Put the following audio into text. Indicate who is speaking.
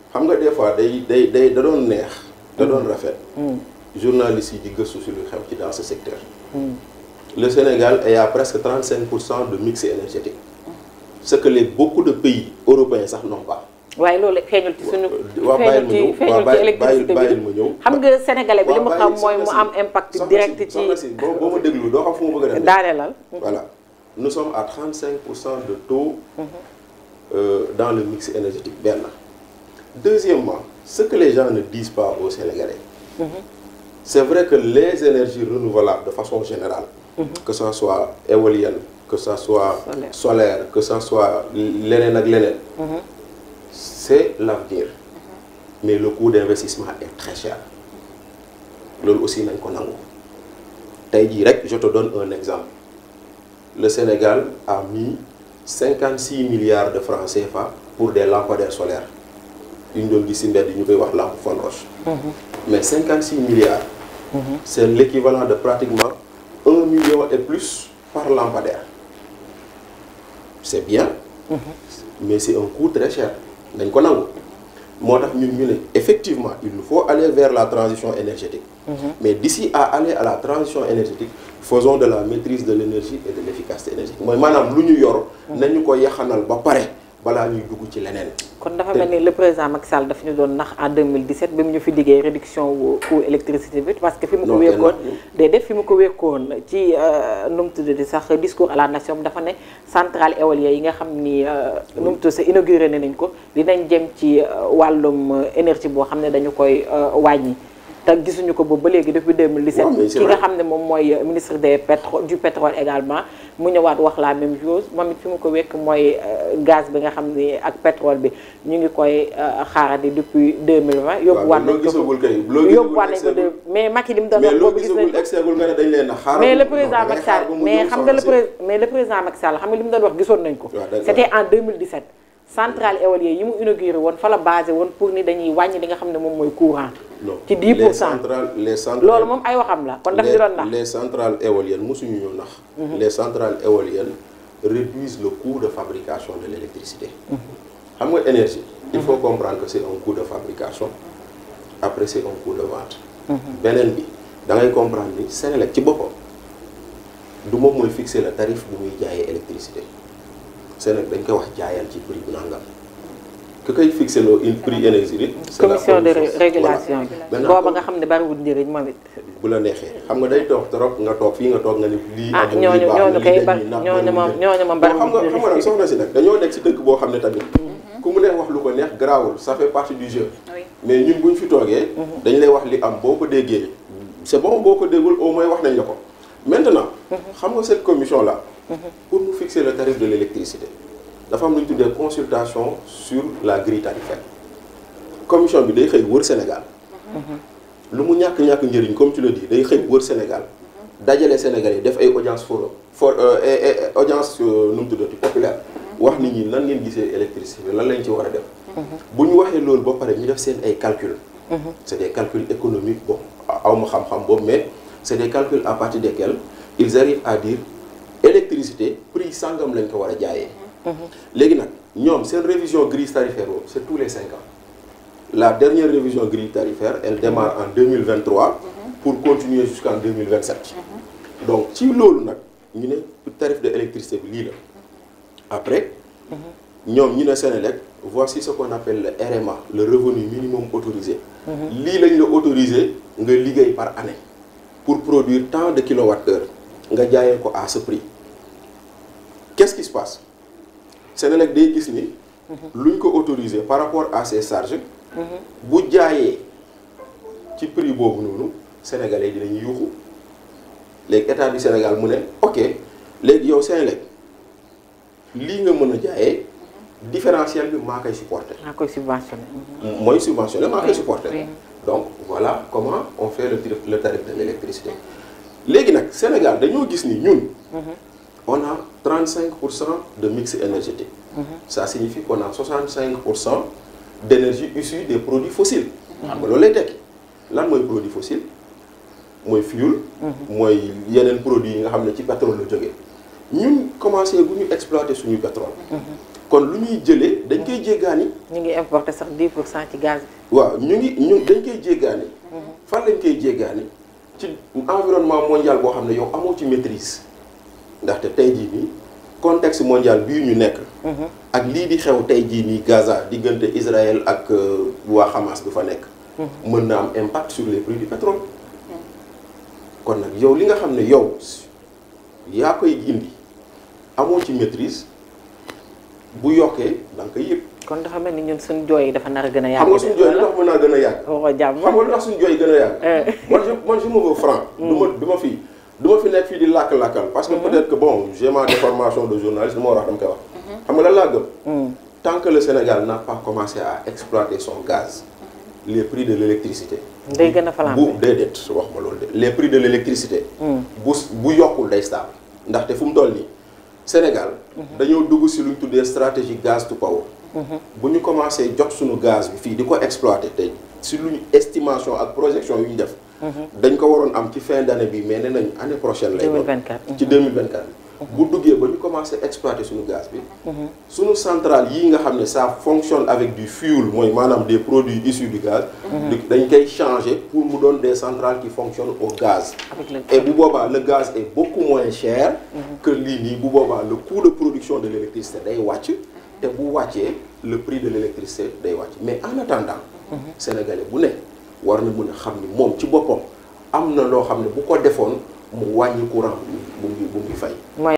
Speaker 1: xam nga des fois day day day da doon neex da doon rafet journalistes yi di gëstu si lu xew ci dans ce secteur le Sénégal est à presque 35 pour cent de mix énergétique ce que les beaucoup de pays européens sax n'ont pas
Speaker 2: waaye loolu feeñul ci suñu
Speaker 1: waaw bàyyil ma ñëw
Speaker 2: feeñul ci électricité
Speaker 1: bàyyil
Speaker 2: bi
Speaker 1: ma ñëw
Speaker 2: xam nga sénégalais bi li mu
Speaker 1: waaw
Speaker 2: xam
Speaker 1: bàyyi
Speaker 2: mooy mu
Speaker 1: soxna
Speaker 2: am
Speaker 1: si-
Speaker 2: impact
Speaker 1: soxna
Speaker 2: direct
Speaker 1: si-
Speaker 2: ci
Speaker 1: soxna si boo boo ma déglu doo xam fu ma bëgg a dem
Speaker 2: daaneelal
Speaker 1: Voilà. Nous sommes à 35% de taux euh, dans le mix énergétique. benn. Deuxièmement, ce que les gens ne disent pas aux Sénégalais, c'est vrai que les énergies renouvelables de façon générale, que ça soit éolienne, que ça soit
Speaker 2: Solaire.
Speaker 1: solaire, que ça soit leneen ak leneen, c'est l'avenir. Mais le coût d'investissement est très cher. loolu aussi nañ ko nangu. tey jii rek je te donne un exemple. le Sénégal a mis 56 milliards de francs CFA pour des lampadaires solaires yu ñu doon gis si mbedd yi ñu koy wax lampe Fon Roche mais 56 milliards c'est l'équivalent de pratiquement 1 million et plus par lampadaire c'est bien mais c'est un coût très cher dañ ko nangu moo tax ñun ñu ne effectivement il nous faut aller vers la transition énergétique mais d'ici à aller à la transition énergétique faisons de la maîtrise de l'énergie et de l'efficacité énergétique mooy maanaam lu ñu yor nañu ko yaxanal ba pare balaa ñuy dugg ci leneen
Speaker 2: kon dafa mel ni le président Macky Sall daf ñu doon nax en 2017 bi mu ñu fi diggee réduction wu coût électricité bi parce que fi mu ko
Speaker 1: Non,
Speaker 2: wékkoon
Speaker 1: kenn-
Speaker 2: day def fi mu ko wékkoon ci nu mu tuddati sax discours à la nation dafa ne centrale éolienne yi nga xam ni nu mu tudd sa inauguré nañ ko dinañ jëm ci euh, wàllum euh, énergie boo xam ne dañu koy euh, wàññi te gisuñu ko boobu ba léegi depuis 2017
Speaker 1: Ouais, mais c'est
Speaker 2: ki nga
Speaker 1: vrai.
Speaker 2: xam ne moom mooy euh, ministre des pétro du pétrole également mu ñëwaat wax la même chose moom it fi mu ko wekk mooy euh, gaz bi nga xam ni ak pétrole bi ñu ngi koy euh, xaarandi depuis 2020 yóbbuwaat
Speaker 1: loo
Speaker 2: nañ ko
Speaker 1: gisagul kay loo
Speaker 2: yóbbuwaat nañ ko
Speaker 1: gisagul
Speaker 2: de mais Macky li mu doon
Speaker 1: mais
Speaker 2: wax
Speaker 1: loo
Speaker 2: boobu gis nañ
Speaker 1: gisagul
Speaker 2: ko
Speaker 1: exegul nga ne dañ leen a xaaral
Speaker 2: mais le
Speaker 1: non,
Speaker 2: président
Speaker 1: da ngay
Speaker 2: Macky
Speaker 1: xaar
Speaker 2: Sall
Speaker 1: ba mu
Speaker 2: mais
Speaker 1: ñëw
Speaker 2: xam nga le
Speaker 1: soxna si.
Speaker 2: pré mais le président Macky Sall xam nga li mu doon wax gisoon nañ ko
Speaker 1: waaw d'accord.
Speaker 2: c'était en 2017 centrale éolienne yi mu inauguré woon fa la basé woon pour ni dañuy wàññi li nga xam ne moom mooy courant
Speaker 1: non
Speaker 2: ci 10 pour
Speaker 1: les
Speaker 2: cent
Speaker 1: centrales les centrales
Speaker 2: loolu moom ay waxam la kon daf ñu doon nax
Speaker 1: les centrales éoliennes mosuñu ñu nax les centrales éoliennes réduisent le coût de fabrication de l'électricité xam nga énergie il faut comprendre que c'est un coût de fabrication après c'est un coût de vente beneen bi da ngay comprendre ni Senelec ci boppam du moom mooy fixer le tarif bu muy jaayee électricité Senelec dañ koy wax jaayal ci prix bu nangam que koy fixer loo une prix énergie c'est la
Speaker 2: commission de
Speaker 1: commission.
Speaker 2: régulation
Speaker 1: Voilà.
Speaker 2: bi
Speaker 1: Maintenant,
Speaker 2: booba nga xam ne bariwul njëriñ moom it
Speaker 1: bu la neexee xam nga day toog trop nga toog fii nga toog nga ni lii
Speaker 2: ah
Speaker 1: amul,
Speaker 2: ñooñu
Speaker 1: lii baax na,
Speaker 2: ñooñu
Speaker 1: lii
Speaker 2: kay
Speaker 1: dañuy
Speaker 2: bari
Speaker 1: nax,
Speaker 2: ñooñu
Speaker 1: bari
Speaker 2: moom
Speaker 1: wuñ
Speaker 2: ñooñu moom
Speaker 1: Bon, xam nga
Speaker 2: bariwul
Speaker 1: xam nga nag soxna si nag dañoo nekk ci dëkk boo xam ne tamit ku mu neex wax lu ko neex garaawul ça fait partie du jeu
Speaker 3: Oui.
Speaker 1: mais ñun buñ fi toogee dañ lay wax li am boo ko déggee c'est bon boo ko déggul au moins wax nañ la ko maintenant xam nga cette commission là pour nous fixer le tarif de l'électricité dafa am lu ñu tuddee consultation sur la grille tarifaire commission bi day xëy wër Sénégal lu mu ñàkk-ñàkk njëriñ comme tu le dis day xëy wër Sénégal dajale Sénégal yi def ay audience forum for euh, eh, eh, audience euh, nu mu tuddati populaire wax nit ñi nan ngeen gisee électricité bi lan lañ ci war a def bu ñu waxee loolu ba pare ñu def seen ay calcul c'est des calculs économiques bon aw ma xam-xam boobu mais c'est des calculs à partir desquels ils arrivent à dire électricité prix sangam lañ ko war a jaayee léegi nag ñoom seen révision grille tarifaire boobu c'est tous les cinq ans la dernière révision grille tarifaire elle démarre en 2023 pour continuer jusqu'en 2027 donc ci loolu nag ñu ne tarif de électricité bi lii la après ñoom ñu ne Sénélec voici ce qu'on appelle le RMA le revenu minimum autorisé lii lañ la autorisé nga liggéey par année pour produire tant de kilowattheures nga jaayee ko à ce prix qu'est-ce qui se passe Sénélec day gis ni luñ ko autorisé par rapport à ses charges bu jaayee ci prix boobu noonu sénégalais yi dinañu yuuxu léegi état du Sénégal mu ne ok léegi yow Sénélec lii nga mën a jaayee différentiel bi maa koy supporter
Speaker 2: maa koy subventionné
Speaker 1: mooy subventionné maa koy supporter
Speaker 3: oui.
Speaker 1: donc voilà comment on fait le tarif le tarif de l'électricité léegi nag Sénégal dañoo gis ni ñun on a 35 pour cent de mix énergétique ça signifie qu'on a 65 pour cent d'énergie issue des produits fossiles xam nga loolu lay tekki lan mooy produit fossile mooy fuel mooy yeneen produits yi nga xam ne ci pétrole la jógee ñun commencé gu ñu exploiter suñu pétrole. kon lu ñuy jëlee dañ koy jéggaani.
Speaker 2: ñu ngi importer sax 10 pour cent ci gaz bi.
Speaker 1: waaw ñu ngi ñu dañ koy jéggaani. fan lañ koy jéggaani ci environnement mondial boo xam ne yow amoo ci maîtrise ndaxte tey jii nii contexte mondial bii ñu nekk. ak lii di xew tey jii nii Gaza diggante Israël ak waa Hamas bi fa nekk. mën na am impact sur les prix du pétrole. kon nag yow li nga xam ne yow yaa koy indi amoo ci maîtrise bu yokkee da nga koy yëg.
Speaker 2: kon dafa mel ni ñun suñu jooy yi dafa nar a gën a yàgg.
Speaker 1: xam nga suñu jooy li tax mën naa gën a yàgg.
Speaker 2: waxoo jàmm
Speaker 1: xam nga lu tax suñu jooy gën a yàgg. man je man je me veux franc. du ma du ma fi du ma fi nekk fii di làkk-làkkal. parce que peut-être que bon j'ai ma déformation de journaliste li ma war a wax dama koy wax. xam nga lan laa gëm. tant que le Sénégal n'a pas commencé à exploiter son gaz. les prix de l'électricité.
Speaker 2: day gën a flambé
Speaker 1: bu déedéet wax ma loolu de les prix de l'électricité. bu bu yokkul day stable. ndaxte fu mu toll nii Sénégal. dañoo dugg si lu ñu tuddee stratégie gaz to power. bu ñu commencé jot suñu gaz bi fii di ko exploiter tey si lu ñu estimation ak projection yu ñu def. dañ ko waroon am ci fin d'année bi mais nee nañ année prochaine lay doon
Speaker 2: 2024.
Speaker 1: ci 2024 bu duggee ba ñu commencé exploiter suñu gaz bi. suñu centrale yii nga xam ne ça fonctionne avec du fuel mooy maanaam des produits issus du gaz. dañ koy changer pour mu doon des centrales qui fonctionnent au gaz.
Speaker 2: avec le
Speaker 1: et bu boobaa le gaz est beaucoup moins cher. que lii nii bu boobaa le coût de production de l'électricité day wàcc. te bu wàccee le prix de l'électricité day wàcc mais en attendant. Sénégalais bu ne war na mën a xam ni moom ci boppam am na loo xam ne bu ko defoon mu wàññi courant bu mu bu mu fay.
Speaker 2: mooy